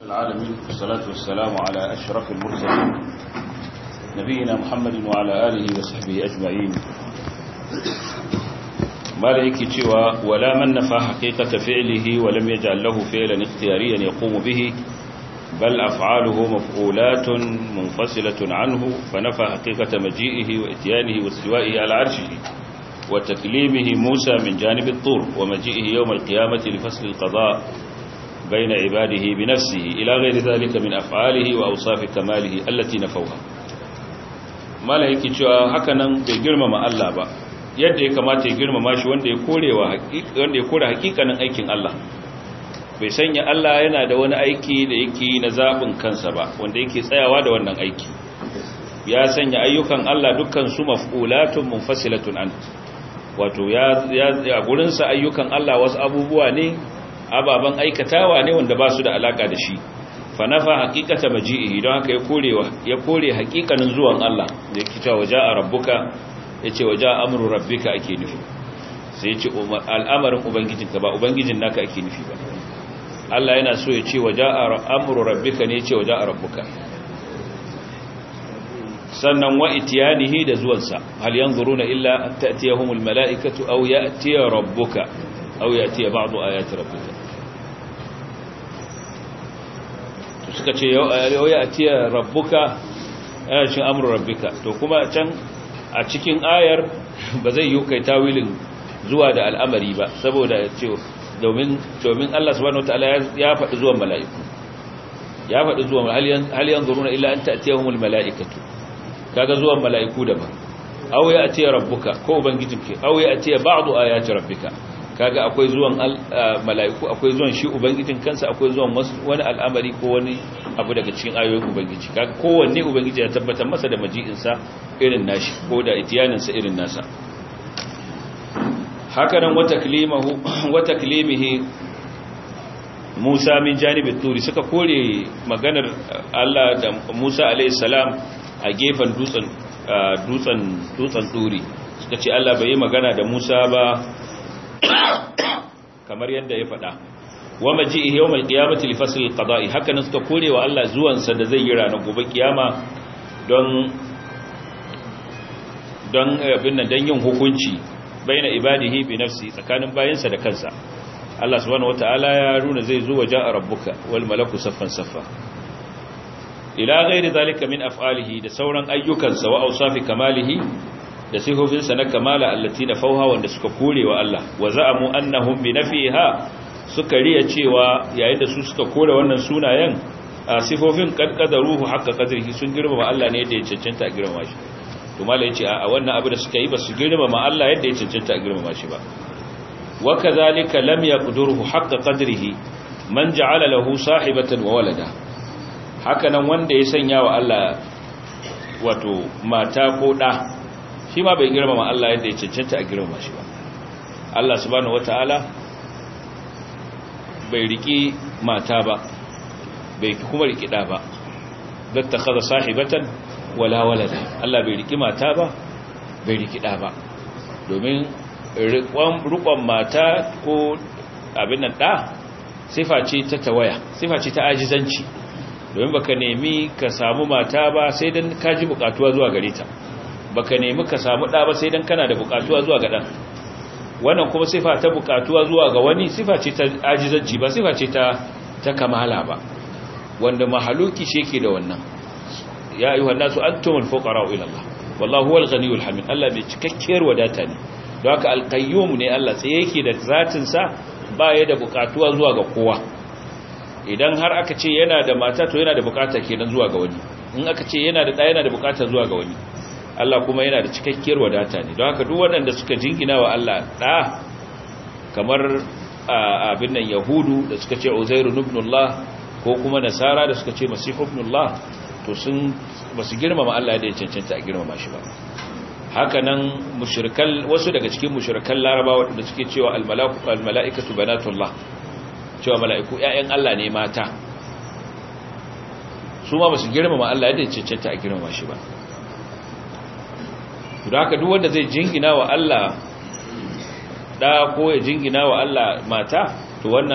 العالمين والصلاة والسلام على أشرف المرسلين نبينا محمد وعلى آله وصحبه أجمعين مالك تشوى ولا من نفى حقيقة فعله ولم يجعل له فعلا اختياريا يقوم به بل أفعاله مفعولات منفصلة عنه فنفى حقيقة مجيئه وإتيانه واستوائه على عرشه وتكليمه موسى من جانب الطور ومجيئه يوم القيامة لفصل القضاء بين عباده بنفسه إلى غير ذلك من أفعاله وأوصاف كماله التي نفوها ما لا yake cewa hakanan bai girmama Allah ba yadda ya kamata ya girmama shi wanda ya korewa wanda ya kore hakikanin aikin Allah bai sanya Allah yana da wani aiki da yake na zabin kansa ba wanda yake tsayawa da wannan aiki ya sanya ayyukan Allah dukkan su maf'ulatun munfasilatun an wato ya ya gurin sa ayyukan Allah wasu abubuwa ne ababan aikatawa ne wanda ba su da alaka da shi fanafa haqiqata maji'ihi don haka ya korewa ya kore haqiqanin zuwan Allah da yake cewa waja'a rabbuka yace waja'a amru rabbika ake nufi sai yace al'amarin ubangijinka ba ubangijin naka ake nufi ba Allah yana so ya ce waja'a amru rabbika ne yace waja'a rabbuka sannan wa itiyanihi da zuwansa hal yanzuruna illa an ta'tiyahumul mala'ikatu aw ya'tiya rabbuka aw ya'tiya ba'du ayati rabbika to suka ce yau ya'tiya rabbuka yana cin amru rabbika to kuma can a cikin ayar ba zai yi kai tawilin zuwa da al'amari ba saboda ce domin domin Allah subhanahu wataala ya faɗi zuwan mala'iku ya faɗi zuwan hal yanzuruna illa an ta'tiyahumul mala'ikatu kaga zuwan mala'iku daban aw ya atiya rabbuka ko ubangijinki aw ya atiya ba'du ayati rabbika kaga akwai zuwan mala'iku akwai zuwan shi ubangijin kansa akwai zuwan wani al'amari ko wani abu daga cikin ayoyin ubangiji kaga kowanne ubangiji ya tabbatar masa da maji'in sa irin nashi ko da itiyanin sa irin nasa haka nan wata kalimahu wata kalimihi Musa min janibin turi suka kore maganar Allah da Musa alayhi salam a gefen dutsen dutsen dutsen turi suka ce Allah bai yi magana da Musa ba kamar yadda ya faɗa wa maji'ihi yawmal qiyamati li fasl al-qada'i haka nan suka korewa Allah zuwan sa da zai yi ranar gobe kiyama don don abin nan dan yin hukunci baina ibadihi bi nafsi tsakanin bayinsa da kansa Allah subhanahu wataala ya runa zai zo waje a rabbuka wal malaku saffan saffa ila ghairi zalika min af'alihi da sauran ayyukansa wa awsafi kamalihi da sifofinsa na kamala allati na fauha wanda suka korewa Allah wa za'amu annahum bi nafiha suka riya cewa yayin da su suka kore wannan sunayen a sifofin qadqadaruhu haqqa qadrihi sun girmama Allah ne yadda ya cancanta a girmama shi to malai yace a wannan abu da suka yi ba su girmama Allah yadda ya cancanta a girmama shi ba wa kadhalika lam yaqduruhu haqqa qadrihi man ja'ala lahu sahibatan wa walada hakanan wanda ya sanya wa Allah wato mata ko ɗa shi ma bai girmama Allah yadda ya cancanta a girmama shi ba Allah subhanahu wataala bai riki mata ba bai kuma riki ɗa ba datta kaza sahibatan wala walada Allah bai riki mata ba bai riki ɗa ba domin rikon mata ko abin nan ɗa sifa ce ta tawaya sifa ce ta ajizanci domin baka nemi ka samu mata ba sai dan ka ji bukatuwa zuwa gare ta baka nemi ka samu ɗa ba sai dan kana da bukatuwa zuwa ga ɗan wannan kuma sifa ta bukatuwa zuwa ga wani sifa ce ta ajizanci ba sifa ce ta ta kamala ba wanda mahaluki shi yake da wannan ya ayyuha nasu antumul fuqara ila Allah wallahu huwal ghaniyul hamid Allah bai cikakkiyar wadata ne don haka alqayyum ne Allah sai yake da zatin sa ba ya da bukatuwa zuwa ga kowa idan har aka ce yana da mata to yana da bukata kenan zuwa ga wani in aka ce yana da ɗaya yana da bukata zuwa ga wani Allah kuma yana da cikakkiyar wadata ne don haka duk waɗanda suka jingina wa Allah ɗa kamar abin nan yahudu da suka ce uzairu ibnullah ko kuma nasara da suka ce masihu ibnullah to sun basu girmama Allah da ya cancanta a girmama shi ba haka nan mushrikan wasu daga cikin mushrikan larabawa da suke cewa al-mala'ikatu banatullah cewa mala'iku ‘ya'yan Allah ne mata su ma ba su girmama Allah yadda cancanta a girmama shi ba da haka duk wanda zai jingina wa Allah ɗa ko ya jingina wa Allah mata to wannan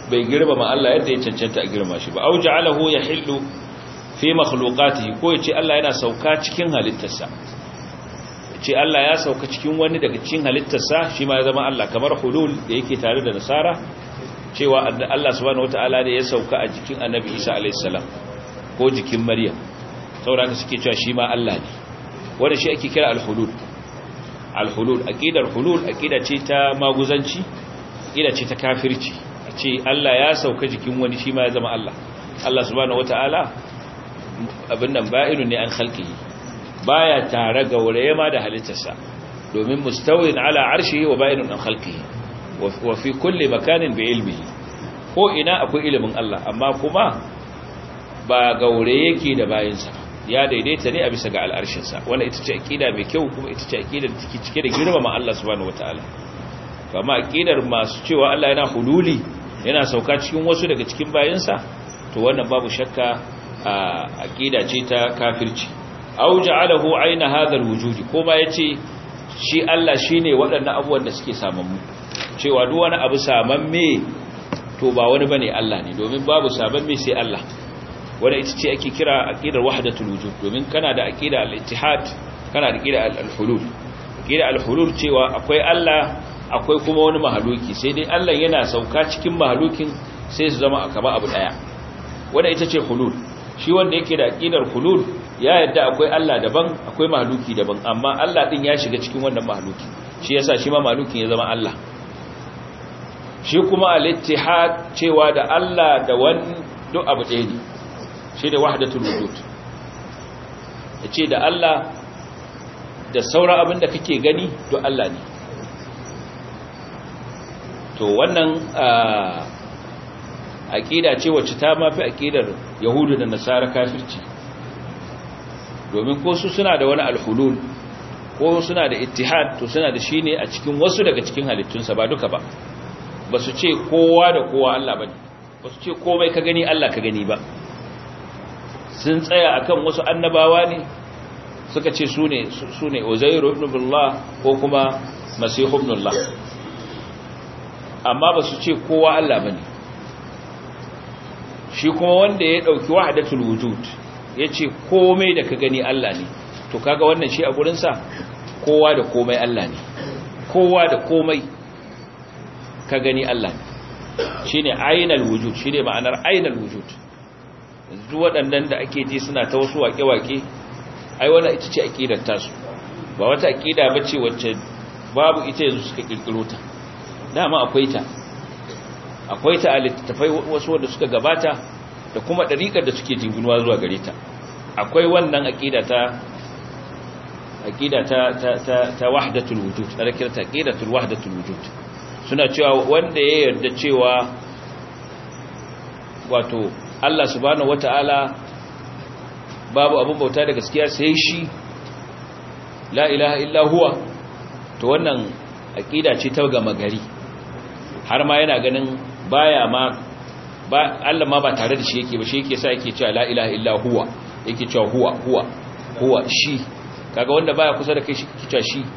bai girmama Allah yadda ya cancanta a girma shi ba au ja'alahu yahillu fi makhluqatihi ko yace Allah yana sauka cikin halittarsa yace Allah ya sauka cikin wani daga cikin halittarsa shi ma ya zama Allah kamar hulul da yake tare da nasara cewa Allah subhanahu wataala ne ya sauka a jikin Annabi Isa alayhi salam ko jikin Maryam saboda suke cewa shi ma Allah ne wanda shi ake kira al-hulul al-hulul aqidar hulul aqida ce ta maguzanci aqida ce ta kafirci ce Allah ya sauka jikin wani shi ma ya zama Allah Allah subhanahu wataala abin nan ba'inun ne an khalqihi baya tare ga wuraye ma da halittarsa domin mustawin ala arshihi wa ba'inun an khalqihi wa fi kulli makanin bi ilmihi ko ina akwai ilimin Allah amma kuma ba gaure yake da bayinsa ya daidaita ne a bisa ga al'arshinsa wannan ita ce aqida mai kyau kuma ita ce aqida da take cike da girmama Allah subhanahu wataala kama aqidar masu cewa Allah yana hululi yana sauka cikin wasu daga cikin bayinsa to wannan babu shakka aqida ce ta kafirci aw ja'alahu ayna hadha alwujudi ko ba yace shi Allah shine waɗannan abubuwan da suke samammu cewa duk wani abu samamme to ba wani bane Allah ne domin babu samamme sai Allah wanda ita ce ake kira aqidar wahdatul wujud domin kana da aqida al-ittihad kana da aqida al-hulul aqida al-hulul cewa akwai Allah akwai kuma wani mahaluki sai dai Allah yana sauka cikin mahalukin sai su zama akaba abu daya wanda ita ce hulul shi wanda yake da aqidar hulul ya yadda akwai Allah daban akwai mahaluki daban amma Allah din ya shiga cikin wannan mahaluki shi yasa shi ma mahalukin ya zama Allah shi kuma al-ittihad cewa da Allah da wani duk abu ɗaya ne shi da wahdatul wujud yace da Allah da sauran abin da kake gani duk Allah ne to wannan aqida ce wacce ta mafi aqidar yahudu da nasara kafirci domin ko su suna da wani alhulul ko suna da ittihad to suna da shine a cikin wasu daga cikin halittunsa ba duka ba ba su ce kowa da kowa Allah bane ba su ce komai ka gani Allah ka gani ba sun tsaya akan wasu annabawa ne suka ce su ne su ne uzairu ibn billah ko kuma masihu ibn Allah amma ba su ce kowa Allah bane shi kuma wanda ya dauki wahdatul wujud yace komai da ka gani Allah ne to kaga wannan shi a gurin sa kowa da komai Allah ne kowa da komai ka gani Allah ne shine ainal wujud shine ma'anar ainal wujud yanzu waɗannan da ake ji suna ta wasu waƙe-waƙe ai wannan ita ce aqidar tasu ba wata aqida bace wacce babu ita yanzu suka kirkiro ta dama akwai ta akwai ta a littattafai wasu wanda suka gabata da kuma ɗariƙar da suke jinginuwa zuwa gare ta akwai wannan aƙida ta aƙida ta ta ta, ta wahdatul wujud ana kira ta aqidatul wahdatul wujud suna cewa wanda ya yarda cewa wato Allah subhanahu wata'ala babu abin bauta da gaskiya sai shi la ilaha illa huwa to wannan aƙida ce ta gama gari har ma yana ganin baya ma ba Allah ma ba tare da shi yake ba shi yake sa yake cewa la ilaha illa huwa yake cewa huwa huwa huwa shi kaga wanda baya kusa da kai shi yake cewa shi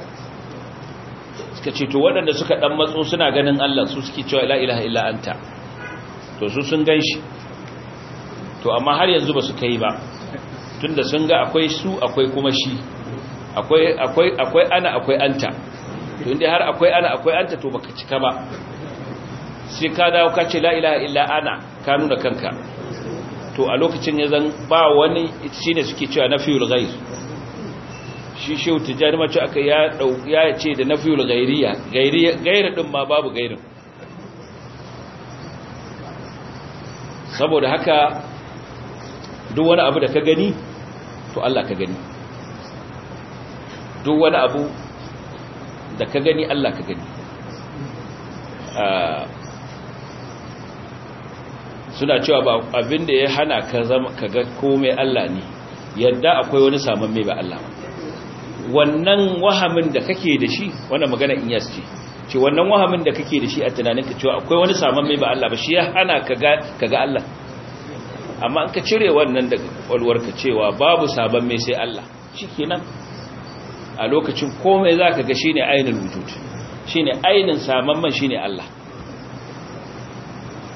suka ce to waɗanda suka dan matso suna ganin Allah su suke cewa la ilaha illa anta to su sun ganshi to amma har yanzu ba su kai ba tunda sun ga akwai su akwai kuma shi akwai akwai akwai ana akwai anta to inda har akwai ana akwai anta to baka cika ba sai ka dawo ka ce la ilaha illa ana ka nuna kanka to a lokacin ya zan ba wani shine suke cewa nafiyul ghair shi shehu tijani mace aka ya dau ya ce da nafiyul ghairiya ghairiya gairin din ma babu gairin saboda haka duk wani abu da ka gani to Allah ka gani duk wani abu da ka gani Allah ka gani suna cewa ba abin da ya hana ka zama ka ga komai Allah ne yadda akwai wani saman mai ba Allah wannan wahamin da kake da shi wannan magana in yas ce ce wannan wahamin da kake da shi a tunaninka cewa akwai wani saman mai ba Allah ba shi ya hana ka ga Allah amma an ka cire wannan daga kwalwarka cewa babu sabon mai sai Allah shikenan a lokacin komai zaka ga shine ainul wujud shine ainin saman man shine Allah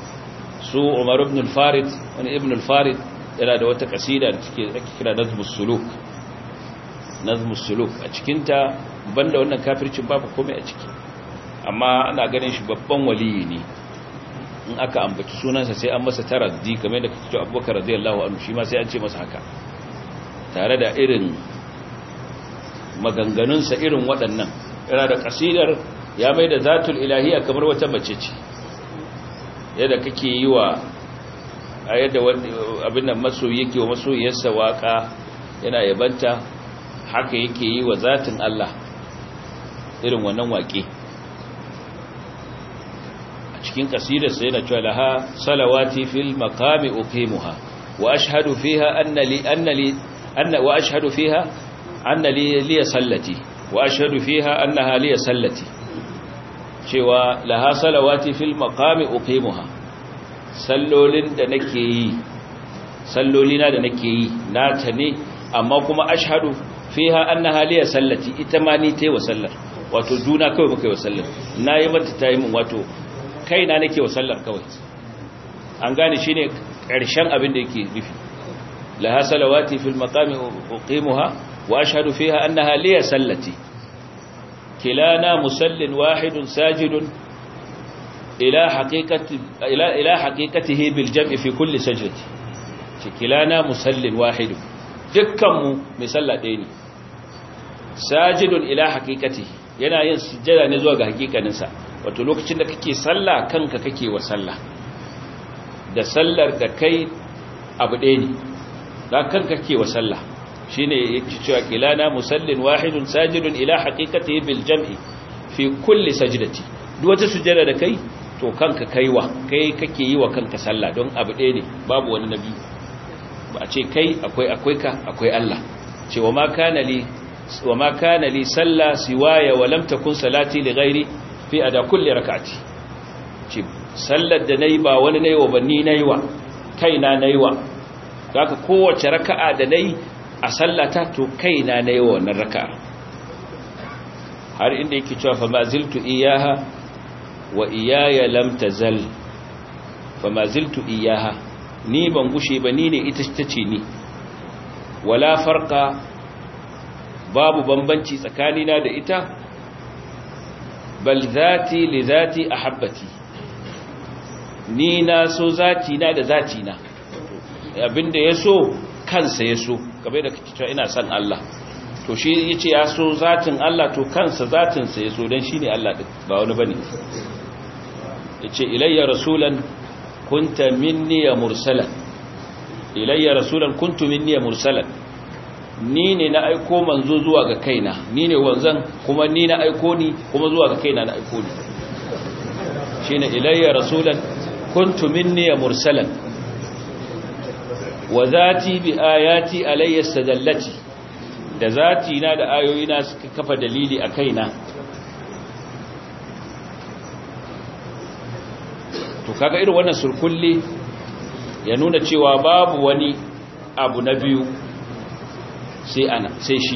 su umar ibn al-farid wani ibn al-farid yana da wata kasida da take ake kira nazmus suluk nazmus suluk a cikinta banda wannan kafircin babu komai a ciki amma ana ganin shi babban waliyi ne in aka ambaci sunansa sai an masa taraddi kamar da kake cewa abubakar radiyallahu anhu shi ma sai an ce masa haka tare da irin maganganunsa irin waɗannan yana da kasidar ya mai da zatul ilahiya kamar wata mace ce yadda kake yi wa a yadda abin nan masoyi yake wa masoyiyarsa waka yana yabanta haka yake yi wa zatin Allah irin wannan waƙe a cikin kasidarsa yana cewa laha salawati fil maqami uqimuha wa ashhadu fiha anna li anna li anna wa ashhadu fiha anna li li sallati wa ashhadu fiha annaha li sallati cewa laha salawati fil maqami uqimuha sallolin da nake yi sallolina da nake yi nata ne amma kuma ashhadu fiha annaha li sallati ita ma ni tayi wa sallar wato juna kawai muka yi wa sallar nayi mata tayi min wato kaina nake wa sallar kawai an gane shine karshen abin da yake nufi laha salawati fil maqami uqimuha wa ashhadu fiha annaha li sallati كلانا مسل واحد ساجد إلى حقيقة إلى إلى حقيقته بالجمع في كل سجدة كلانا مسل واحد دكم مسلا ديني ساجد إلى حقيقته yana yin sujjada ne zuwa ga hakikaninsa wato lokacin da kake sallah kanka kake wa sallah da sallar da kai abu ɗaya ne da kanka kake wa sallah shine yake cewa kilana musallin wahidun sajidun ila haqiqatihi bil jam'i fi kulli sajdati duk wata sujjada da kai to kanka kaiwa kai kake yi wa kanka sallah don abu ɗaya ne babu wani nabi ba a ce kai akwai akwai ka akwai Allah ce wa ma kana li wa ma kana li salla siwaya wa lam takun salati li ghairi fi ada kulli rak'ati ce sallar da nayi ba wani nayi wa banni nayi wa kaina nayi wa haka kowace raka'a da nayi a sallata to kaina na yi wannan raka har inda yake cewa fa maziltu iyaha wa iyaya lam tazal fa maziltu iyaha ni ban gushe ba ni ne ita tace ni wala farqa babu bambanci tsakanina da ita bal zati li zati ahabbati ni na so zati na da zati na abinda yaso kansa yaso kamar da kake cewa ina son Allah to shi yace ya so zatin Allah to kansa zatin sa yaso dan shine Allah din ba wani bane yace ilayya rasulan kunta minni ya mursalan ilayya rasulan kuntu minni ya mursalan ni ne na aiko manzo zuwa ga kaina ni ne wanzan kuma ni na aiko ni kuma zuwa ga kaina na aiko ni shine ilayya rasulan kuntu minni ya mursalan wa zati bi ayati alayya sadallati da zati na da ayoyina suka kafa dalili a kaina to kaga irin wannan surkulli ya nuna cewa babu wani abu na biyu sai ana sai shi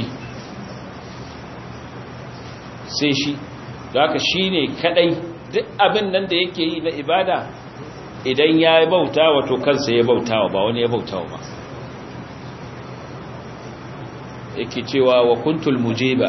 sai shi da haka shine kadai duk abin nan da yake yi na ibada idan ya yi bauta wato kansa ya bauta ba wani ya bauta ba yake cewa wa kuntul mujiba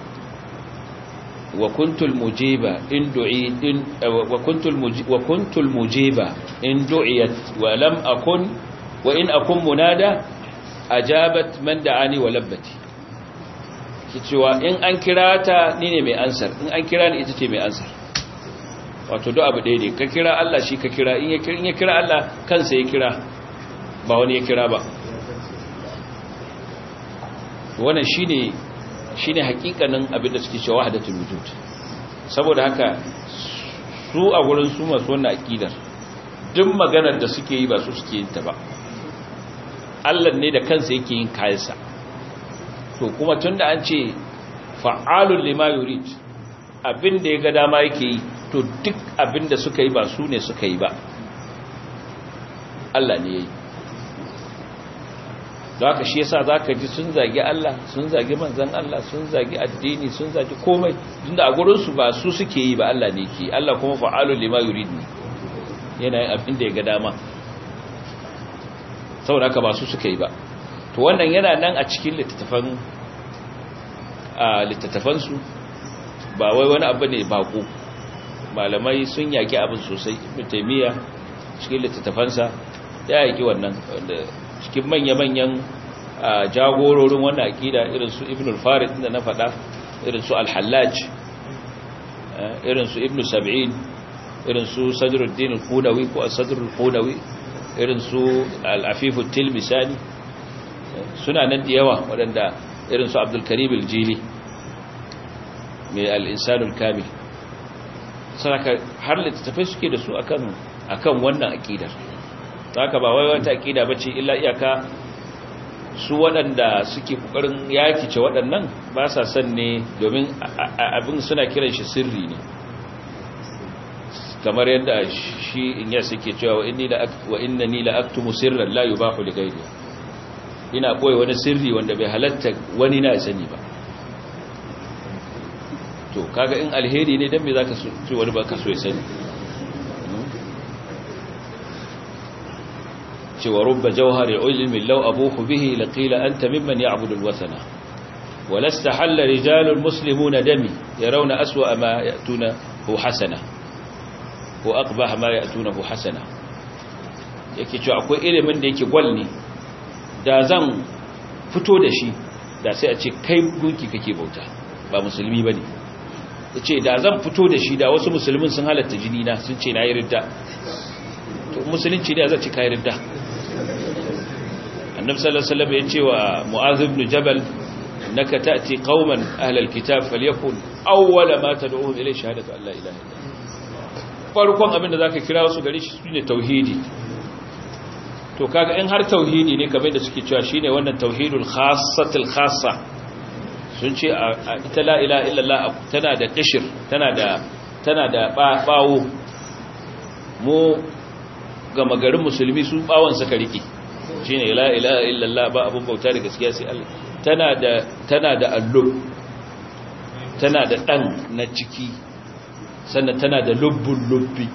wa kuntul mujiba in du'i in wa kuntul wa kuntul mujiba in du'iyat wa lam akun wa in akun munada ajabat man da'ani wa labbati ki cewa in an kira ta ni ne mai ansar in an kira ni ita ce mai ansar wato duk abu ɗaya ne ka kira Allah shi ka kira in ya kira Allah kansa ya kira ba wani ya kira ba wannan shine shine hakikanin abin da suke cewa wahdatul wujud saboda haka su a gurin su masu wannan akidar duk maganar da suke yi ba su suke yin ta ba Allah ne da kansa yake yin kayansa to kuma tunda an ce fa'alul lima yurid abin da ya ga dama yake yi to duk abin da suka yi ba su ne suka yi ba Allah ne ya yi da haka shi yasa za ka ji sun zagi Allah sun zagi manzan Allah sun zagi addini sun zagi komai tunda a gurinsu ba su suke yi ba Allah ne ke Allah kuma fa'alun lima yurid ne yana yin abin da ya ga dama saboda haka ba su suka yi ba to wannan yana nan a cikin littattafan a littattafansu ba wai wani abu ne bako malamai sun yaki abin sosai ibn taymiya cikin littattafansa ya yaki wannan wanda cikin manya-manyan jagororin wannan akida irin su ibn al-farid da na faɗa irin su al-hallaj irin su ibn sab'in irin su sadruddin al-qudawi ko as-sadr al-qudawi irin su al-afif al-tilmisani suna nan da yawa waɗanda irin su abdul karim al-jili mai al-insanul kamil saraka har littattafai suke da su akan akan wannan akidar haka ba wai wata akida bace illa iyaka su waɗanda suke kokarin yakice waɗannan ba sa son ne domin abin suna kiran shi sirri ne kamar yadda shi in ya suke cewa wa inni la wa innani la aktumu sirran la yubahu li ghayri ina koyi wani sirri wanda bai halatta wani na sani ba to kaga in alheri ne dan me zaka so wani baka so ya sani cewa rubba jawhari ilmi law abuhu bihi laqila anta mimman ya'budu alwathana ولست حل رجال المسلمون دمي يرون أسوأ ما يأتونه حسنة وأقبح ما يأتونه حسنة yake cewa akwai ilimin da yake gwal ne da zan fito da shi da sai a ce kai gunki kake bauta ba musulmi ba ne ya ce da zan fito da shi da wasu musulmin sun halatta jini na sun ce na yi ridda to musulunci ne zai ci kayi ridda annabi sallallahu alaihi wasallam ya ce wa mu'adh ibn jabal innaka ta'ti qauman ahlal kitab falyakun awwala ma tad'uhum ilay shahadatu an la ilaha illallah farkon abin da zaka kira su gari shi ne tauhidi to kaga in har tauhidi ne kamar da suke cewa shine wannan tauhidul khassatul khassa sun ce ita la ilaha illallah tana da kishir tana da tana da bawo mu ga magarin musulmi su bawon suka rike shine la ilaha illallah ba abun bauta da gaskiya sai Allah tana da tana da allub tana da dan na ciki sannan tana da lubbun lubbi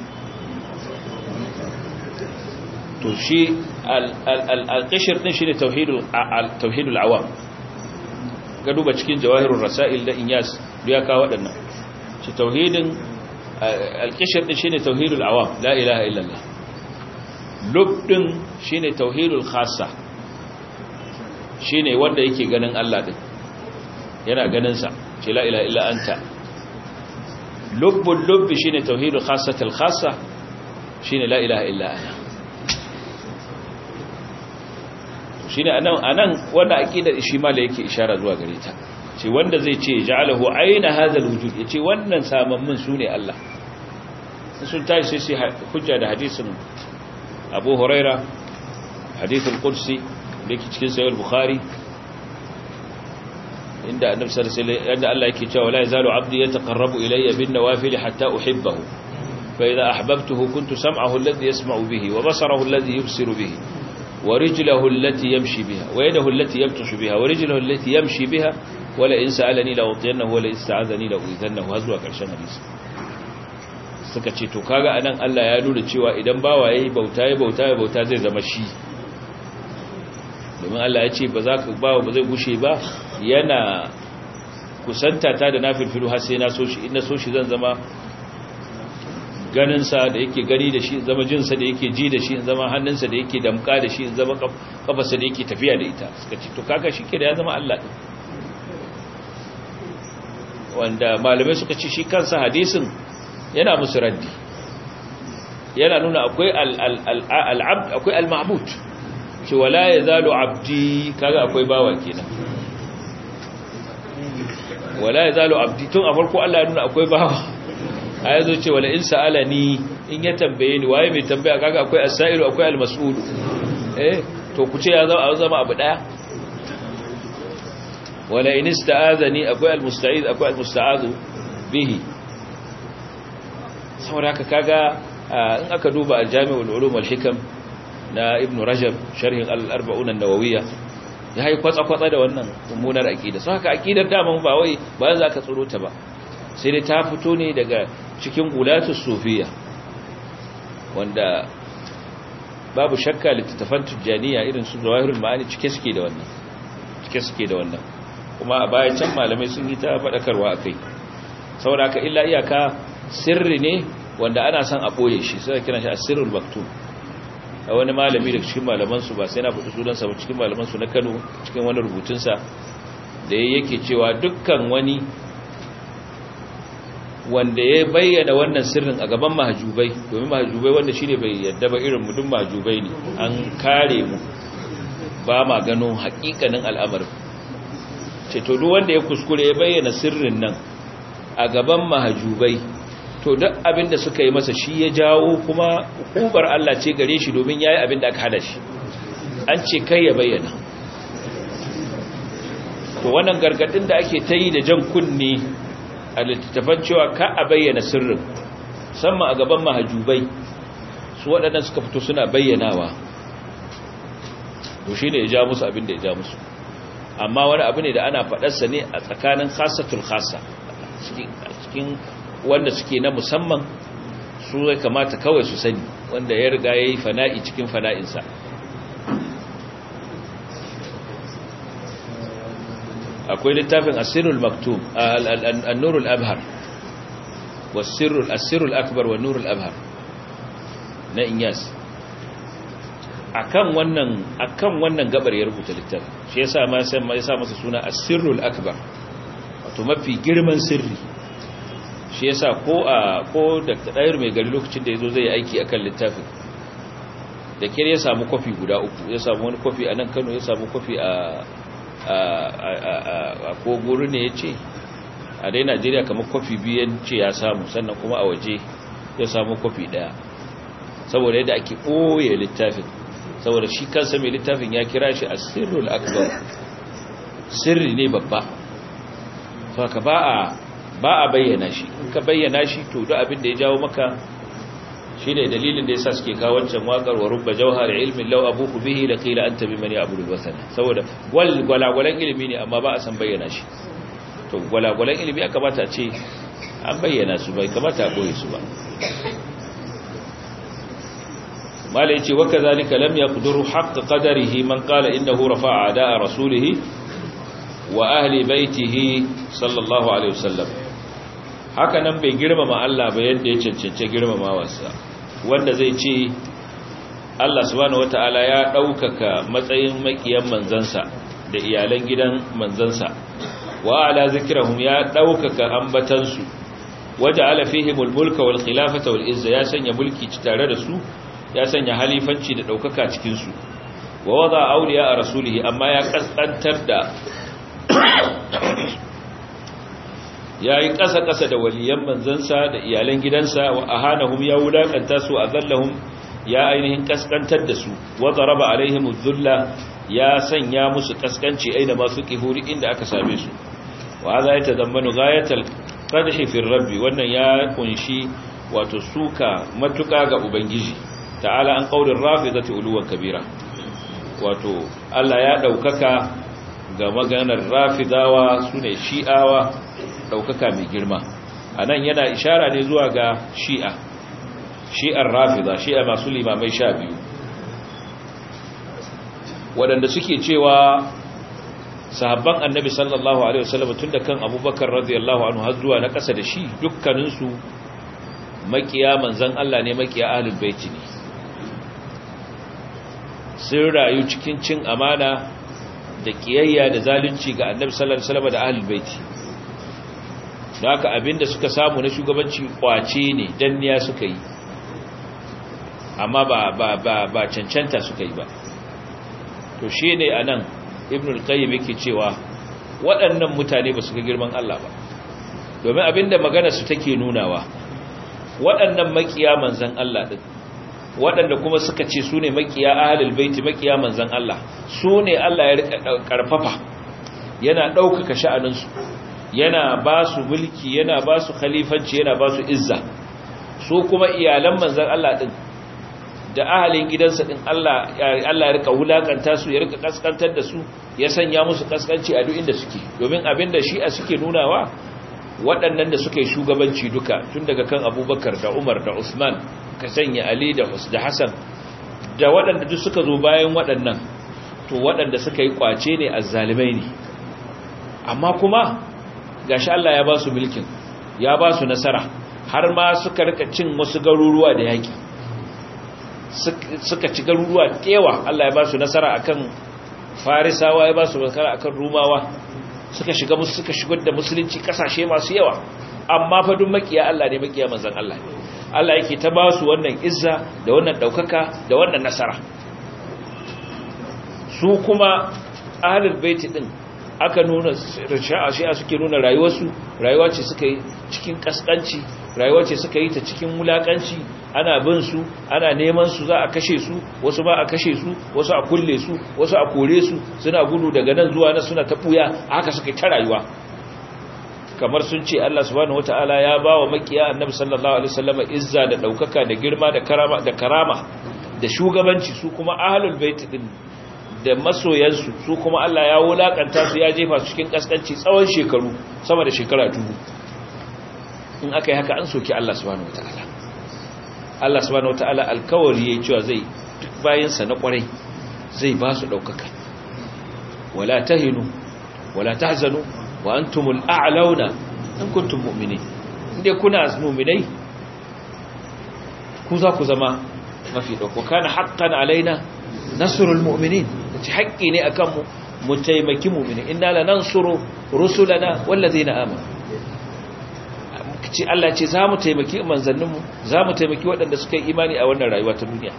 to shi al-qishr din shine tauhidul tauhidul awam ga duba cikin jawahirul rasail da inyas da ya kawo wadannan shi tauhidin al-qishr din shine tauhidul awam la ilaha illallah lub din shine tauhidul khassa shine wanda yake ganin Allah din yana ganin sa ce la ilaha illa anta lubbul lubbi shine tauhidul khassatul khassa shine la ilaha illa ana shine anan anan wanda aqidar shi ma da yake ishara zuwa gare ta ce wanda zai ce ja'alahu aina hadha alwujud yace wannan samammin sune Allah sun tashi sai hujja da hadisin Abu Huraira hadithul qudsi da yake cikin sahih al-Bukhari inda annabi sallallahu alaihi wasallam yanda Allah yake cewa la yazalu 'abdi yataqarrabu ilayya bin nawafil hatta uhibbahu fa idha ahbabtuhu kuntu sam'ahu alladhi yasma'u bihi wa basarahu alladhi yubsiru bihi wa rijluhu allati yamshi biha wa yadahu allati yabtashu biha wa rijluhu allati yamshi biha wa la in sa'alani la utiyannahu wa la in sta'adhani la uidannahu hazwa karshen hadisi suka ce to kaga anan Allah ya nuna cewa idan bawa yayi bauta yayi bauta yayi bauta zai zama shi domin Allah ya ce ba za ka bawa ba zai gushe ba yana kusanta ta da nafilfilu har sai na so shi ina so shi zan zama ganinsa da yake gani da shi zama jinsa da yake ji da shi zama hannunsa da yake damka da shi zama kafarsa da yake tafiya da ita suka ce to kaka shi ke da ya zama Allah ɗin wanda malamai suka ce shi kansa hadisin yana musu raddi yana nuna akwai al'abd akwai al-ma'bud ce wala yazalu abdi kaga akwai bawa kenan wala yazalu abdi tun a farko Allah ya nuna akwai bawa a yazo ce wala in sa'alani in ya tambaye ni waye mai tambaya kaga akwai as-sa'ilu akwai al-mas'ul eh to ku ce ya zama abu daya wala in ista'azani akwai al-musta'iz akwai al-musta'azu bihi saboda haka kaga in aka duba al-jami'ul ulum wal hikam na ibn rajab sharhin al-arba'un an-nawawiyya ya yi kwatsa-kwatsa da wannan mummunar aqida so haka aqidar daman ba wai ba za ka tsoro ta ba sai dai ta fito ne daga cikin gulatus sufiya wanda babu shakka littattafan tujjaniya irin su zawahirul ma'ani cike suke da wannan cike suke da wannan kuma a baya can malamai sun yi ta faɗakarwa a kai saboda haka illa iyaka sirri ne wanda ana son a ɓoye shi sai kiran shi asirul maktub a wani malami da cikin malamansu ba sai na faɗi sunansa ba cikin malamansu na kano cikin wani rubutunsa da ya yake cewa dukkan wani wanda ya bayyana wannan sirrin a gaban mahajubai domin mahajubai wanda shine bai yadda ba irin mu duk mahajubai ne an kare mu ba ma gano haƙiƙanin al'amarin ce to duk wanda ya kuskure ya bayyana sirrin nan a gaban mahajubai to duk abin da suka yi masa shi ya jawo kuma hukubar Allah ce gare shi domin yayi abin da aka hada shi an ce kai ya bayyana to wannan gargadin da ake ta yi da jan kunne a littattafan cewa ka a bayyana sirrin musamman a gaban mahajubai su waɗannan suka fito suna bayyanawa to shi ne ya ja musu abin da ya ja musu amma wani abu ne da ana faɗarsa ne a tsakanin khasatul khasa cikin wanda suke na musamman su ya kamata kawai su sani wanda ya riga ya yi fana'i cikin fana'insa akwai littafin asirul maktub al-nurul abhar wasirul asirul akbar wa nurul abhar na inyas akan wannan akan wannan gabar ya rubuta littafin shi yasa ma sai ma yasa masa suna asirul akbar wato mafi girman sirri shi yasa ko a ko da dayar mai gari lokacin da yazo zai yi aiki akan littafin da kire ya samu kofi guda uku ya samu wani kofi a nan Kano ya samu kofi a a ko guru ne ya ce a dai najeriya kamar kofi biyan ce ya samu sannan kuma a waje ya samu kofi daya saboda yadda ake ɓoye littafin saboda shi kansa mai littafin ya kira shi a sirrul akbar sirri ne babba ka ba a ba a bayyana shi in ka bayyana shi to duk abin da ya jawo maka shi ne dalilin da ya sa suke kawo wancan waƙar wa rubba jauhar ilmin lau abuku bihi da kila an tabi mani abu wasana saboda gwalagwalan ilimi ne amma ba a san bayyana shi to gwalagwalan ilimi ya kamata a ce an bayyana su bai kamata a ɓoye su ba mala ya ce waka zalika lam ya kuduru haƙa ƙadarihi man ƙala innahu rafa a da'a rasulihi wa ahli baitihi sallallahu alaihi wasallam haka nan bai girmama Allah ba yadda ya cancance girmamawarsa wanda zai ce Allah subhanahu wataala ya ɗaukaka matsayin makiyan manzansa da iyalan gidan manzansa wa ala zikrahum ya ɗaukaka ambatansu waje ala fihimul mulka wal khilafata wal izza ya sanya mulki tare da su ya sanya halifanci da ɗaukaka cikin su wa wada awliya a rasulihi amma ya kaskantar da ya yi ƙasa-ƙasa da waliyan manzansa da iyalan gidansa wa ahanahum ya wulaƙanta su a zallahum ya ainihin ƙasƙantar da su wadda raba alaihim zulla ya sanya musu ƙasƙanci aina masu ƙihuri inda aka same su wa za ya tazammanu gayatar ƙarshe fin rabbi wannan ya kunshi wato suka matuƙa ga ubangiji ta'ala an ƙaurin rafi zata uluwan kabira wato allah ya ɗaukaka ga maganar rafidawa su ne shi'awa ɗaukaka mai girma a nan yana ishara ne zuwa ga shi'a shi'ar rafida shi'a masu limamai sha biyu waɗanda suke cewa sahabban annabi sallallahu alaihi wasallam tun da kan abubakar radiyallahu anhu har zuwa na ƙasa da shi dukkaninsu makiya manzan Allah ne makiya ahlul baiti ne sun rayu cikin cin amana da kiyayya da zalunci ga annabi sallallahu alaihi wasallam da ahlul baiti da haka abinda suka samu na shugabanci kwace ne danniya suka yi amma ba ba ba ba cancanta suka yi ba to shine anan ibn al-qayyim yake cewa waɗannan mutane ba su ga girman Allah ba domin abinda magana su take nunawa waɗannan makiya manzan Allah din waɗanda kuma suka ce su ne makiya ahlul baiti makiya manzan Allah su ne Allah ya rika karfafa yana ɗaukaka sha'aninsu yana ba su mulki yana ba su khalifanci yana ba su izza su kuma iyalan manzan Allah din da ahalin gidansa din Allah Allah ya rika wulakanta su ya rika kaskantar da su ya sanya musu kaskanci a duk inda suke domin abinda shi a suke nunawa waɗannan da suka yi shugabanci duka tun daga kan Abubakar da Umar da Usman ka sanya ali da da hasan da waɗanda duk suka zo bayan waɗannan to waɗanda suka yi kwace ne azzalimai ne amma kuma gashi Allah ya ba su mulkin ya ba su nasara har ma suka rika cin wasu garuruwa da yaki suka ci garuruwa kewa Allah ya ba su nasara akan farisawa ya ba su nasara akan rumawa suka shiga musu suka shigar da musulunci kasashe masu yawa amma fa duk makiya Allah ne makiya manzon Allah ne Allah yake ta ba su wannan izza da wannan daukaka da wannan nasara su kuma ahlul bait din aka nuna shi'a suke nuna rayuwarsu rayuwa ce suka yi cikin kaskanci rayuwa ce suka yi ta cikin wulakanci ana bin su ana neman su za a kashe su wasu ba a kashe su wasu a kulle su wasu a kore su suna gudu daga nan zuwa nan suna tabuya haka suka yi ta rayuwa kamar sun ce Allah subhanahu wataala ya ba wa makiya annabi sallallahu alaihi wasallam izza da daukaka da girma da karama da karama da shugabanci su kuma ahlul bait din da masoyansu su kuma Allah ya wulakanta su ya jefa su cikin kaskanci tsawon shekaru sama da shekara dubu in aka yi haka an soki Allah subhanahu wataala Allah subhanahu wataala alkawari yayi cewa zai duk bayansa na kwarai zai ba su daukaka wala tahinu wala tahzanu wa antumul a'launa in kuntum mu'minin inde kuna mu'minai ku za ku zama mafi dauko kana haqqan alaina nasrul mu'minin ci haƙƙi ne akan mu mu taimaki mu'mini inna lanansuru rusulana wallazina amanu ci Allah ce za mu taimaki manzanninmu za mu taimaki waɗanda suka yi imani a wannan rayuwa ta duniya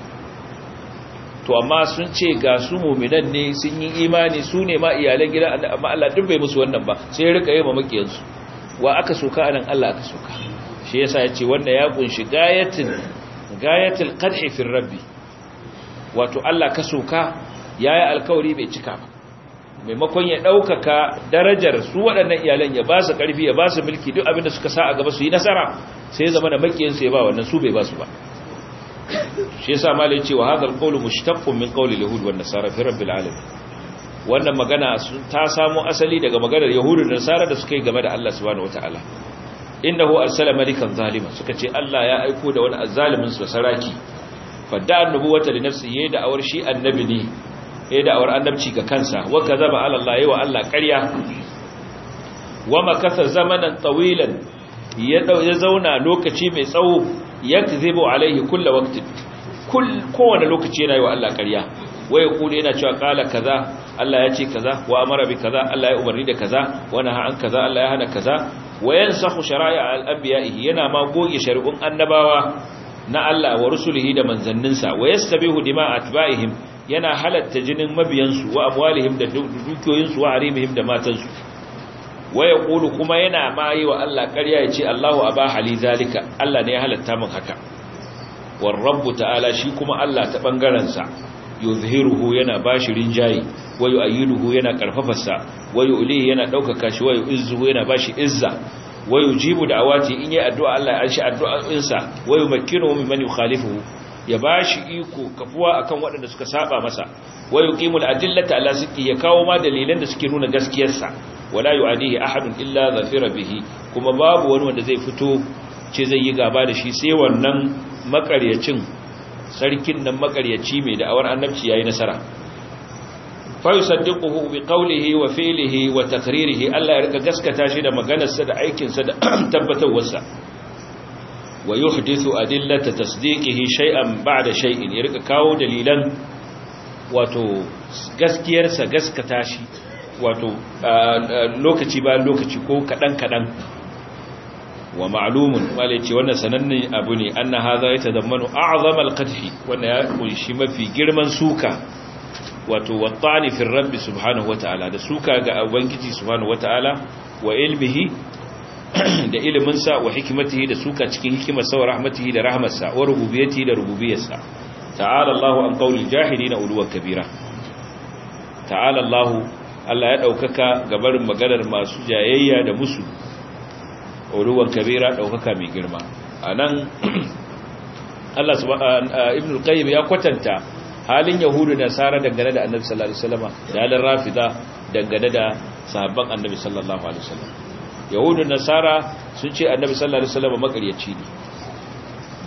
to amma sun ce ga su mu'minan ne sun yi imani su ne ma iyalan gida amma Allah duk bai musu wannan ba sai ya rika yi ma makiyansu wa aka soka anan Allah aka soka shi yasa ya ce wannan ya kunshi gayatin gayatul qad'i fi rabbi wato Allah ka soka yayi alkawari bai cika ba maimakon ya ɗaukaka darajar su waɗannan iyalan ya ba su ƙarfi ya ba su mulki duk abinda suka sa a gaba su yi nasara sai ya zama da makiyinsu ya ba wannan su bai ba su ba shi yasa ma lai cewa hadal qawlu mushtaqqun min qawli yahud wan nasara fi rabbil alamin wannan magana ta samo asali daga maganar yahudu da nasara da suka yi game da Allah subhanahu wataala innahu arsala malikan zalima suka ce Allah ya aiko da wani azzalimin su saraki fadda annubuwata li nafsihi da awar shi annabi ne ya da'awar annabci ga kansa wa kazaba ala Allah yawa Allah ƙarya wa makasa zamanan tawilan ya ya zauna lokaci mai tsawo yakzibu alaihi kullu waqtin kowane lokaci yana yi wa Allah ƙarya wa yaqulu yana cewa qala kaza Allah ya ce kaza wa amara bi kaza Allah ya umarni da kaza wa naha an kaza Allah ya hana kaza wa yansakhu shara'i'a al-anbiya'ihi yana ma goge shari'un annabawa na Allah wa rusulihi da manzanninsa wa yastabihu dima'a atba'ihim yana halatta jinin mabiyansu wa amwalihim da dukiyoyinsu wa harimihim da matansu wa yaqulu kuma yana ma yi wa Allah ƙarya yace Allahu abaha li zalika Allah ne ya halatta min haka war rabbu ta'ala shi kuma Allah ta bangaren sa yuzhiruhu yana bashi rinjayi wa yu'ayyiduhu yana karfafarsa wa yu'lihi yana daukaka shi wa yu'izzuhu yana bashi izza wa yujibu da'awati in yi addu'a Allah ya anshi addu'o'insa wa yumakkinuhu mimman yukhalifuhu ya bashi iko kafuwa akan waɗanda suka saba masa wa yuqimul adillata ala sidqi ya kawo ma dalilan da suke nuna gaskiyarsa wala yu'adihi ahadun illa zafira bihi kuma babu wani wanda zai fito ce zai yi gaba da shi sai wannan makaryacin sarkin nan makaryaci mai da'awar annabci yayi nasara fa yusaddiquhu bi qawlihi wa fi'lihi wa taqririhi Allah ya rika gaskata shi da maganarsa da aikinsa da tabbatarwarsa wa yuhdithu adillata tasdiqihi shay'an ba'da shay'in ya rika kawo dalilan wato gaskiyarsa gaskata shi wato lokaci bayan lokaci ko kadan kadan wa ma'lumun wale ce wannan sananne abu ne anna hadha yatadammanu a'zama al-qadhi wannan ya kunshi mafi girman suka wato wattani fi rabbi subhanahu wataala da suka ga ubangiji subhanahu wataala wa ilmihi da iliminsa wa hikimatihi da suka cikin hikimarsa wa rahmatihi da rahmarsa wa rububiyatihi da rububiyarsa ta'ala Allahu an qawli jahilina uluwan kabira ta'ala Allahu Allah ya daukaka gabarin maganar masu jayayya da musu uluwan kabira daukaka mai girma anan Allah subhanahu ibn al-qayyim ya kwatanta halin yahudu da nasara dangane da annabi sallallahu alaihi wasallam da halin rafida dangane da sahabban annabi sallallahu alaihi wasallam yahudu nasara sun ce annabi sallallahu alaihi wasallam makaryaci ne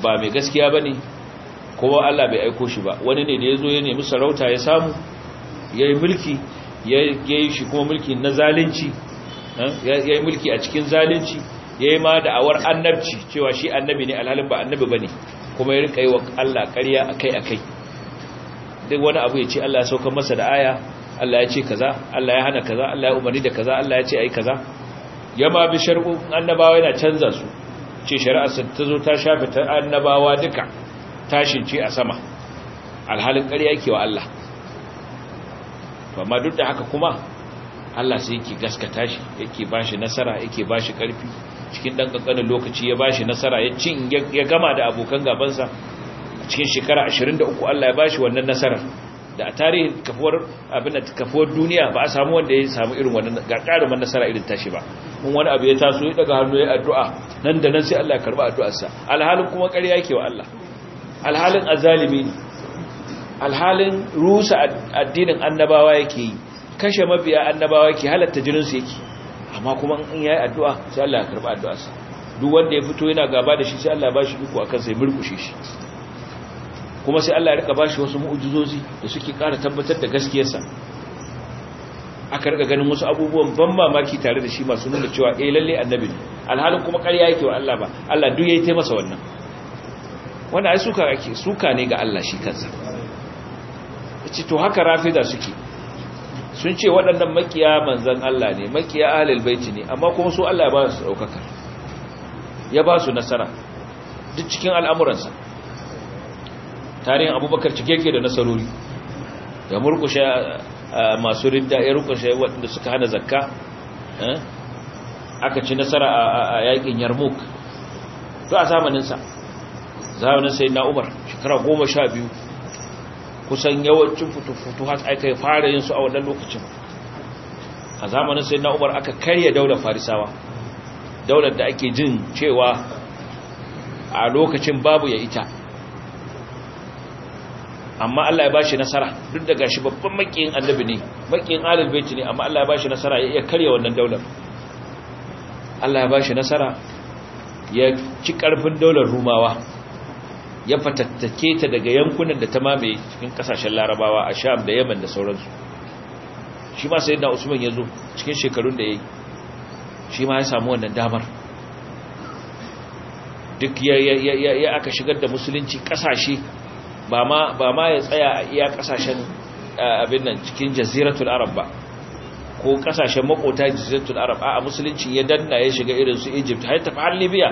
ba mai gaskiya bane kowa Allah bai aiko shi ba wani ne da yazo ya nemi sarauta ya samu yayi mulki yayi shi kuma mulki na zalunci yayi mulki a cikin zalunci yayi ma da awar annabci cewa shi annabi ne alhalin ba annabi bane kuma ya rika yi wa Allah ƙarya akai-akai duk wani abu ya ce Allah ya sauka masa da aya Allah ya ce kaza Allah ya hana kaza Allah ya umarni da kaza Allah ya ce ai kaza yama bi shar'u annabawa yana canza su ce shari'ar ta zo ta shafe ta annabawa duka tashin ce a sama alhalin ƙarya yake wa Allah to amma duk da haka kuma Allah sai yake gaskata shi yake bashi nasara yake bashi ƙarfi cikin dan kankanin lokaci ya bashi nasara ya cin ya gama da abokan gabansa cikin shekara 23 Allah ya bashi wannan nasarar da a tarihin kafuwar abin da kafuwar duniya ba a samu wanda ya samu irin wannan gagarumin nasara irin tashi ba mun wani abu ya taso ya daga hannu ya addu'a nan da nan sai Allah ya karba addu'arsa alhalin kuma ƙarya yake wa Allah alhalin azalimi ne alhalin rusa addinin annabawa yake yi kashe mabiya annabawa yake halatta jinin su yake amma kuma in yayi addu'a sai Allah ya karba addu'arsa duk wanda ya fito yana gaba da shi sai Allah ya bashi iko akan sai murkushe shi kuma sai Allah ya rika bashi wasu mu'ujizozi da suke ƙara tabbatar da gaskiyarsa aka rika ganin wasu abubuwan ban mamaki tare da shi masu nuna cewa eh lalle annabi ne alhalin kuma ƙarya yake wa Allah ba Allah duk yayi ta masa wannan wanda ai suka ake suka ne ga Allah shi kansa yace to haka rafida suke sun ce waɗannan makiya manzon Allah ne makiya ahlul baiti ne amma kuma su Allah ya ba su daukaka ya ba su nasara duk cikin al'amuransa tarihin abubakar cike yake da nasarori ya murkushe masu ridda ya rukushe waɗanda suka hana zakka aka ci nasara a yakin yarmouk to a zamaninsa zamanin sai na umar shekara goma sha biyu kusan yawancin futu-futu hat aka yi fara yin su a wannan lokacin a zamanin sai na umar aka karya daular farisawa daular da ake jin cewa a lokacin babu ya ita amma Allah ya bashi nasara duk da gashi babban makiyin annabi ne makiyin alil baiti ne amma Allah ya bashi nasara ya iya karya wannan daular Allah ya bashi nasara ya ci karfin daular rumawa ya fatattake ta daga yankunan da ta mamaye cikin kasashen larabawa a sham da yaman da sauransu shi ma sayyidina usman ya zo cikin shekarun da ya yi shi ma ya samu wannan damar duk ya aka shigar da musulunci kasashe ba ma ya tsaya a iya kasashen abin nan cikin jaziratul arab ba ko kasashen makota jaziratul arab a musulunci ya danna ya shiga irin su egypt har tafi har libya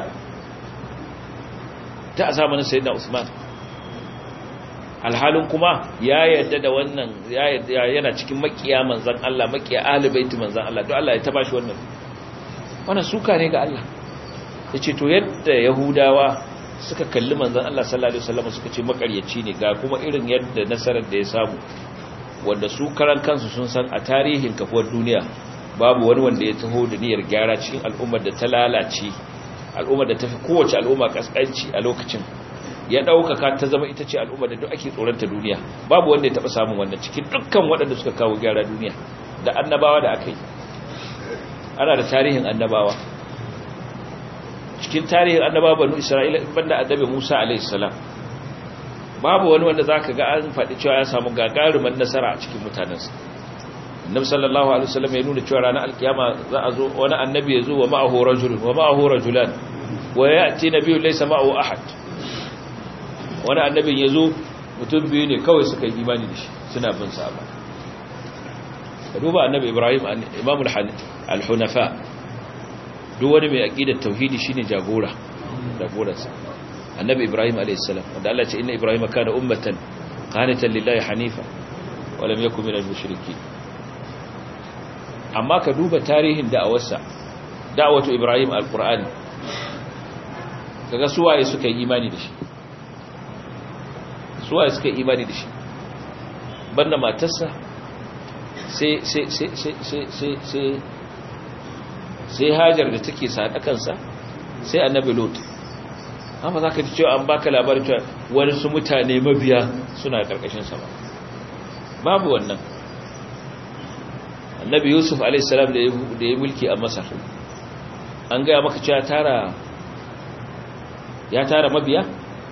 ta a zamanin sayyidina usman alhalin kuma ya yadda da wannan yana cikin makiya manzan Allah makiya ahlibaiti manzan Allah don Allah ya taba shi wannan wannan suka ne ga Allah yace to yadda yahudawa suka kalli manzan Allah sallallahu alaihi wasallam suka ce makaryaci ne ga kuma irin yadda nasarar da ya samu wanda su karan kansu sun san a tarihin kafuwar duniya babu wani wanda ya taho da niyyar gyara cikin al'ummar da ta lalace al'ummar da ta fi kowace al'umma kaskanci a lokacin ya ɗaukaka ta zama ita ce al'ummar da duk ake tsoronta duniya babu wanda ya taɓa samun wannan cikin dukkan waɗanda suka kawo gyara duniya da annabawa da aka yi ana da tarihin annabawa cikin tarihin annabawa banu isra'ila banda annabi musa alaihissalam babu wani wanda za ka ga an faɗi cewa ya samu gagarumin nasara a cikin mutanensa annabi sallallahu alaihi wasallam ya nuna cewa ranar alkiyama za a zo wani annabi ya zo wa ma'ahu rajulun wa ma'ahu rajulan wa ya'ti nabiyyu laysa ma'ahu ahad wani annabin ya zo mutum biyu ne kawai suka yi imani da shi suna bin sa ba ka duba annabi ibrahim imamul al-hunafa duk wani mai aqidar tauhidi shine jagora jagoransa annabi ibrahim alayhis salam wanda Allah ya ce inna ibrahima kana ummatan qanitan lillahi hanifa wa lam yakun minal mushrikeen amma ka duba tarihin da'awarsa da'awatu ibrahim al-qur'ani kaga suwaye suka yi imani da shi suwaye suka yi imani da shi banda matarsa sai sai sai sai sai sai sai hajar da take sadakansa sai annabi lot amma za ka ji cewa an baka labarin cewa wani su mutane mabiya suna karkashin sa ba babu wannan annabi yusuf alaihissalam da ya mulki a masar an gaya maka cewa tara ya tara mabiya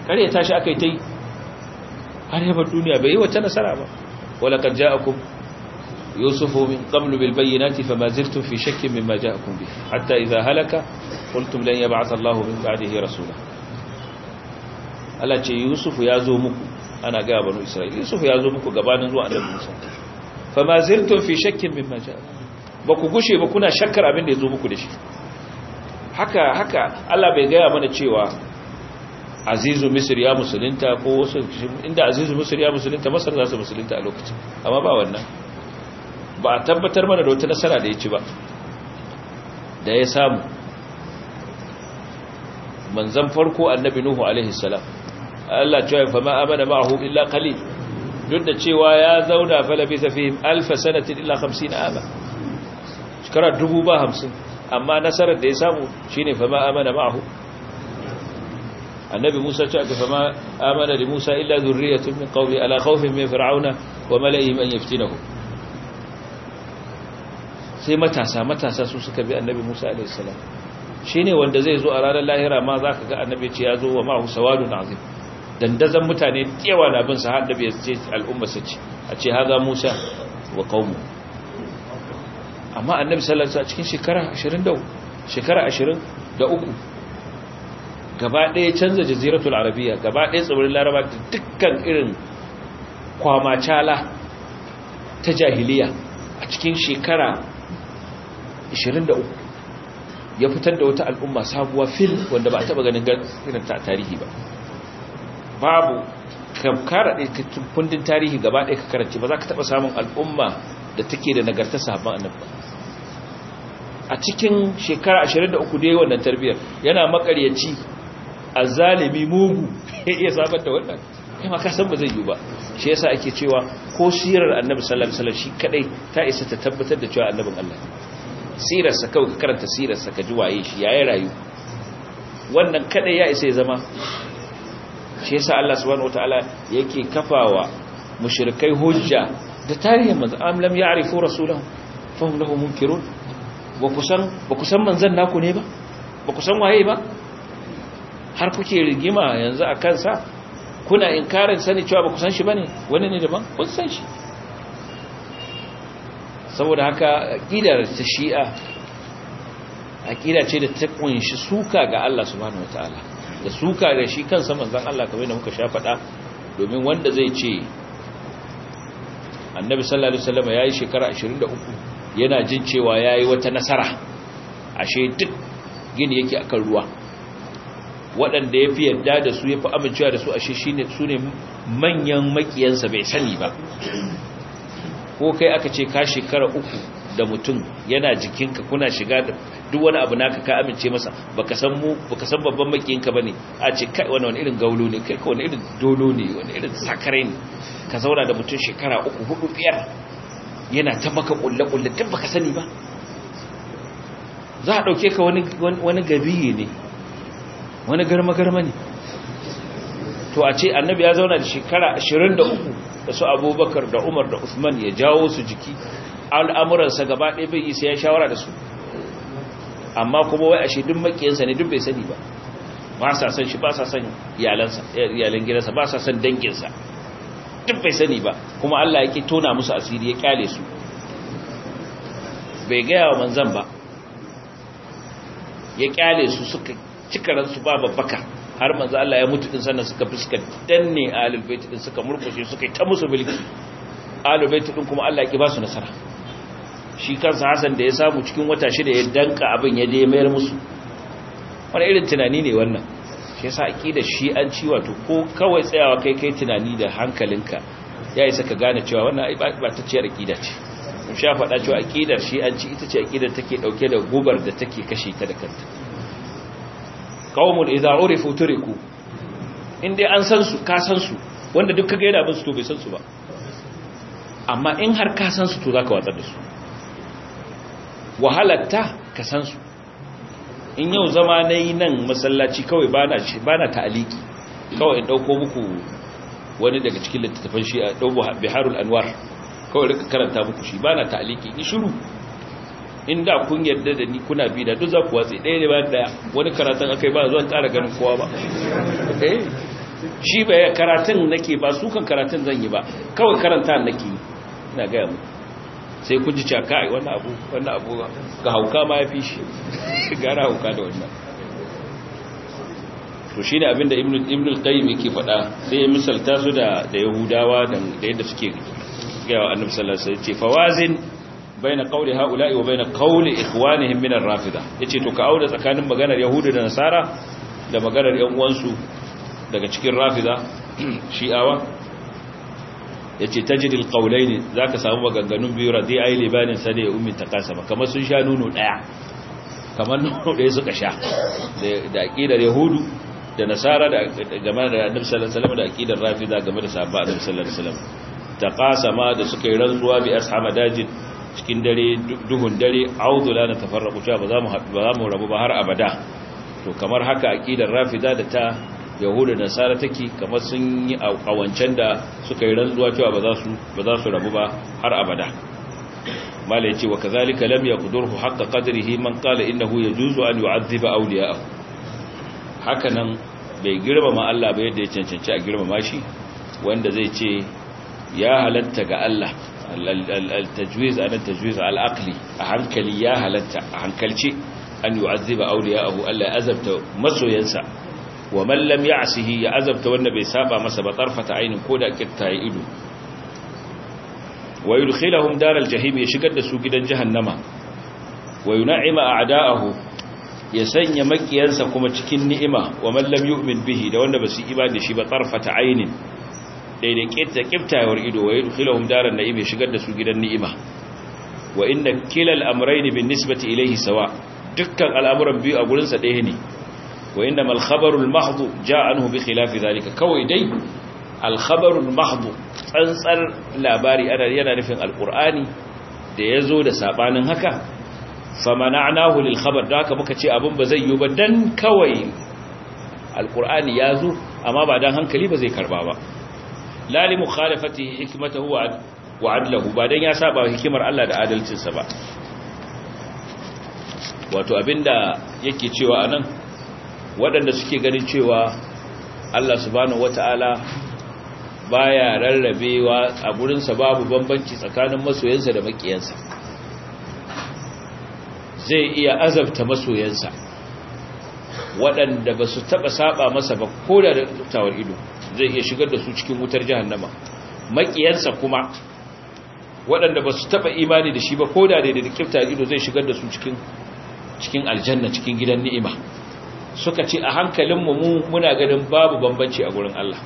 ƙaryata shi aka yi ta yi har yabar duniya bai yi wata nasara ba wala kan ja'akum yusufu min qablu bil bayyinati fama ziltum fi shakkin mimma ja'akum bi hatta idha halaka qultum lan yab'ath Allahu min ba'dihi rasula Allah ce yusufu ya zo muku ana ga banu isra'ila yusufu ya zo muku gabanin zuwa annabi Musa fama ziltum fi shakkin mimma ja'akum ba ku gushe ba kuna shakkar abin da ya zo muku da shi haka haka Allah bai gaya mana cewa azizu misir ya musulunta ko wasu inda azizu misir ya musulunta masar za su musulunta a lokacin amma ba wannan ba a tabbatar mana da wata nasara da ya ci ba da ya samu manzan farko annabi nuhu alaihi salam Allah cewa fa ma amana ma'ahu illa qalil duk da cewa ya zauna falabi fihim alf sanatin illa 50 ama shekara dubu ba hamsin amma nasarar da ya samu shine fa ma amana ma'ahu annabi Musa ce aka fama amana da Musa illa zurriyatun min qawli ala khawfin min fir'auna wa mala'ihim an yaftinahu sai matasa matasa su suka bi annabi Musa alayhi salam shine wanda zai zo a ranar lahira ma zaka ga annabi ce ya zo wa ma'ahu sawadun azim dandazan mutane kewa na bin sa har da bai ce al'umma su ce a ce haza Musa wa qaumu amma annabi sallallahu alaihi wasallam cikin shekara 20 shekara 23 gaba ɗaya canza jaziratul arabiya gaba ɗaya tsibirin laraba da dukkan irin kwamacala ta jahiliya a cikin shekara 23 ya fitar da wata al'umma sabuwa fil wanda ba a taɓa ganin irin ta tarihi ba babu kara ɗaya kundin tarihi gaba ɗaya ka karanci ba za ka taɓa samun al'umma da take da nagarta sahabban annabi a cikin shekara 23 dai wannan tarbiyyar yana makaryaci azalimi mugu ya iya sabar da wannan kai ma ka san ba zai yi ba shi yasa ake cewa ko sirar annabi sallallahu alaihi wasallam shi kadai ta isa ta tabbatar da cewa annabin Allah sirar sa kawai ka karanta sirar sa ka ji waye shi yayi rayu wannan kadai ya isa ya zama shi yasa Allah subhanahu wataala yake kafawa mushrikai hujja da tarihin manzo am lam ya'rifu rasulahu fahum lahu munkirun ba kusan ba kusan manzon naku ne ba ba kusan waye ba har kuke rigima yanzu a kansa kuna inkarin sani cewa ba ku san shi bane wani ne daban kun san shi saboda haka aqidar ta shi'a aqida ce da ta kunshi suka ga Allah subhanahu wataala da suka ga shi kansa manzon Allah kamar da muka sha faɗa domin wanda zai ce annabi sallallahu alaihi wasallam yayi shekara 23 yana jin cewa yayi wata nasara ashe duk gini yake akan ruwa waɗanda ya fi yarda da su ya fi amincewa da su ashe shine su ne manyan makiyansa bai sani ba ko kai aka ce ka shekara uku da mutum yana jikinka kuna shiga da duk wani abu naka ka amince masa baka san mu baka san babban makiyinka bane a ce kai wani wani irin gaulo ne kai wani irin dolo ne wani irin sakare ne ka zauna da mutum shekara uku hudu biyar yana ta maka kulle kulle duk baka sani ba za a dauke ka wani wani gabiye ne wani garma-garma ne to a ce annabi ya zauna da shekara 23 da su abubakar da umar da usman ya jawo su jiki al'amuransa gaba ɗaya bai isa ya shawara da su amma kuma wai ashe duk makiyansa ne duk bai sani ba ba sa san shi ba sa san iyalansa iyalan gidansa ba sa san danginsa duk bai sani ba kuma Allah yake tona musu asiri ya kyale su bai gaya wa manzan ba ya kyale su suka cika ransu ba babbaka har manzo Allah ya mutu din sannan suka fuska danne ahlul bait din suka murkushe suka yi ta musu mulki ahlul bait din kuma Allah ya ki ba su nasara shi kansa Hassan da ya samu cikin wata shida ya danka abin ya je mayar musu wani irin tunani ne wannan shi yasa aqidar shi an ci wato ko kawai tsayawa kai kai tunani da hankalinka ya isa ka gane cewa wannan ba ta ciyar aqida ce mun sha faɗa cewa aqidar shi an ci ita ce aqidar take dauke da gubar da take kashe ta da kanta qaumun idza urifu turiku in dai an san su ka san su wanda duk kaga yana bin su to bai san su ba amma in har ka san su to zaka watsar da su wahalatta ka san su in yau zama nayi nan masallaci kawai bana bana ta'aliki kawai in dauko muku wani daga cikin littattafan shi a dauko biharul anwar kawai rika karanta muku shi bana ta'aliki in shiru inda kun yarda da ni kuna bi da duk za ku watsi ɗaya ne bayan ɗaya wani karatun aka yi ba zuwan ƙara ganin kowa ba shi bai karatun nake ba su kan karatun zan yi ba kawai karanta nake ina gaya mu sai kun ji caka ai wannan abu wannan abu ga hauka ma ya fi shi gara hauka da wannan to shine abinda ibnu ibnu al-qayyim yake faɗa sai ya misalta su da da yahudawa da yadda suke gaya wa annabi sallallahu alaihi wasallam ce fawazin baina qawli haula'i wa baina qawli ikhwanihim min ar-rafida yace to ka auda tsakanin maganar yahudu da nasara da maganar yan uwansu daga cikin rafida shi'awa yace tajid al-qawlayn zaka samu maganganun biyu radi'ai libanin sane ya ummi takasama kamar sun sha nuno daya kamar nuno daya suka sha da aqidar yahudu da nasara da game da annabi sallallahu alaihi wasallam da aqidar rafida game da sahabba annabi sallallahu alaihi wasallam taqasama da suka yi rantsuwa bi ashama dajin cikin dare duhun dare audu la natafarraqu cha ba za mu ba za mu rabu ba har abada to kamar haka aqidar rafida da ta yahuda da nasara take kamar sun yi kawancen da suka yi rantsuwa cewa ba za su ba za su rabu ba har abada mala yace wa kazalika lam yaqdurhu haqqa qadrihi man qala innahu yajuzu an yu'adhiba awliya'ahu hakanan bai girmama Allah ba yadda ya cancanci a girmama shi wanda zai ce ya halatta ga Allah al-tajwiz ana tajwiz al-aqli a hankali ya halatta a hankalce an yu'azziba awliya'ahu Allah ya azabta masoyansa wa man lam ya'sihi ya azabta wanda bai saba masa ba tarfata ainin ko da kitta ya ido wa yudkhiluhum daral jahim ya shigar da su gidan jahannama wa yun'ima a'da'ahu ya sanya makiyansa kuma cikin ni'ima wa man lam yu'min bihi da wanda basu imani da shi ba tarfata ainin daidai kitta kiftawar ido wa yudkhiluhum daran na'im ya shigar da su gidan ni'ima wa inna kilal amrayn bin nisbati ilayhi sawa dukkan al'amuran biyu a gurin sa ɗaya ne wa inna mal khabarul mahdhu ja'a anhu bi khilafi zalika kawai dai al khabarul mahdhu tsantsar labari ana yana nufin alqur'ani da yazo da sabanin haka famana'nahu lil khabar da haka muka ce abin ba zai yi ba dan kawai alqur'ani yazo amma ba dan hankali ba zai karba ba la li mukhalafati hikmatahu wa adlahu ba dan ya saba hikimar Allah da adalcinsa ba wato abinda yake cewa anan waɗanda suke ganin cewa Allah subhanahu wata'ala baya rarrabewa a gurinsa babu bambanci tsakanin masoyansa da makiyansa zai iya azabta masoyansa waɗanda ba su taɓa saba masa ba ko da tawar ido zai iya shigar da su cikin wutar jahannama makiyansa kuma waɗanda ba su taɓa imani da shi ba ko da da da kifta ido zai shigar da su cikin cikin aljanna cikin gidan ni'ima suka ce a hankalinmu mu muna ganin babu bambanci a gurin Allah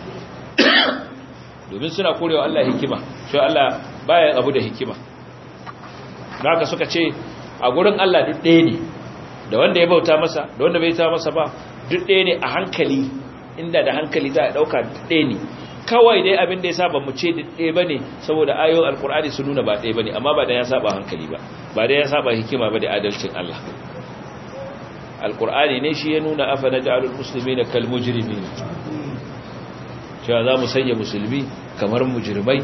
domin suna korewa Allah hikima shi Allah baya abu da hikima haka suka ce a gurin Allah duk ɗaya ne da wanda ya bauta masa da wanda bai ta masa ba duk ɗaya ne a hankali inda da hankali za a ɗauka duk ɗaya ne kawai dai abin da ya saba mu ce duk ɗaya ba ne saboda ayoyin alkur'ani su nuna ba ɗaya ba ne amma ba da ya saba hankali ba ba da ya saba hikima ba da adalcin Allah alkur'ani ne shi ya nuna afa na ja'alul musulmi na kalmujirimi ne cewa za mu sanya musulmi kamar mujirmai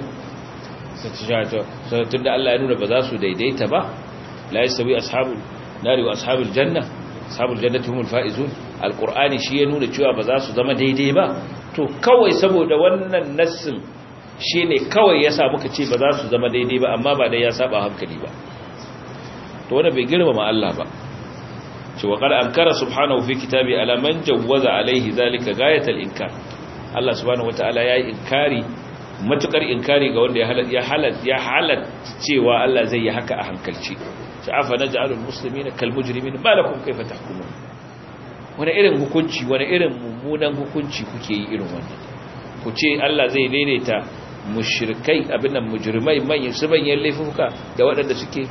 tun da Allah ya nuna ba za su daidaita ba la yasawi ashabul nari wa ashabul janna ashabul jannati humul faizun alqur'ani shi ya nuna cewa ba za su zama daidai ba to kawai saboda wannan nassin shine kawai yasa muka ce ba za su zama daidai ba amma ba dai ya saba hankali ba to wanda bai girmama Allah ba ce wa qad ankara subhanahu fi kitabi ala man jawwaza alaihi zalika gayatal inkar Allah subhanahu wataala yayi inkari matukar inkari ga wanda ya halat ya halat ya halat cewa Allah zai yi haka a hankalci afa naj'alul muslimina kal mujrimina ma lakum kayfa tahkumun wani irin hukunci wani irin mummunan hukunci kuke yi irin wannan ku ce Allah zai daidaita mushrikai abin nan mujrimai manyan su manyan laifuka da waɗanda suke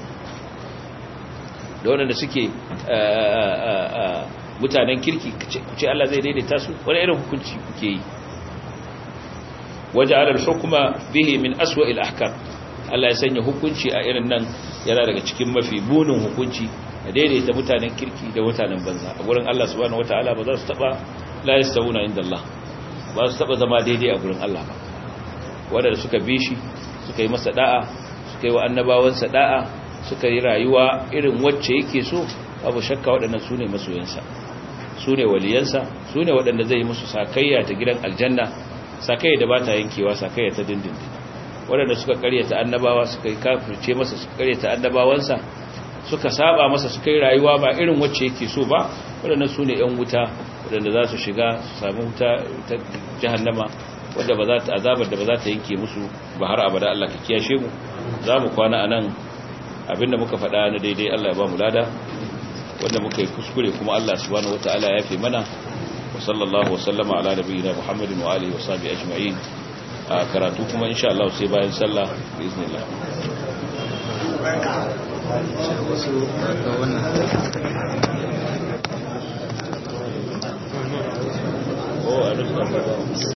da waɗanda suke mutanen kirki ku ce Allah zai daidaita su wani irin hukunci kuke yi waja'ala al-hukma bihi min aswa'il ahkam Allah ya sanya hukunci a irin nan yana daga cikin mafi bunin hukunci da daidaita mutanen kirki da mutanen banza a gurin Allah subhanahu wataala ba za su taba la yastawuna inda Allah ba su taba zama daidai a gurin Allah ba wanda suka bi shi suka yi masa da'a suka yi wa annabawansa da'a suka yi rayuwa irin wacce yake so babu shakka waɗannan su ne masoyansa su ne waliyansa su ne waɗanda zai yi musu sakayya ta gidan aljanna sakayya da ba ta yankewa sakayya ta dindindin waɗanda suka karyata annabawa suka yi kafirce masa suka karyata annabawansa suka saba masa suka yi rayuwa ba irin wacce yake so ba waɗanda su ne 'yan wuta waɗanda za su shiga su sami wuta ta jahannama wadda ba za ta azabar da ba za ta yanke musu ba har abada Allah ka kiyashe mu za mu kwana a nan abinda muka faɗa na daidai Allah ya ba mu lada wanda muka yi kuskure kuma Allah subhanahu wataala ya fi mana wa sallallahu wa sallama ala nabiyina Muhammadin wa alihi wa sahbihi ajma'in a karatu kuma insha Allah sai bayan sallah biiznillah oh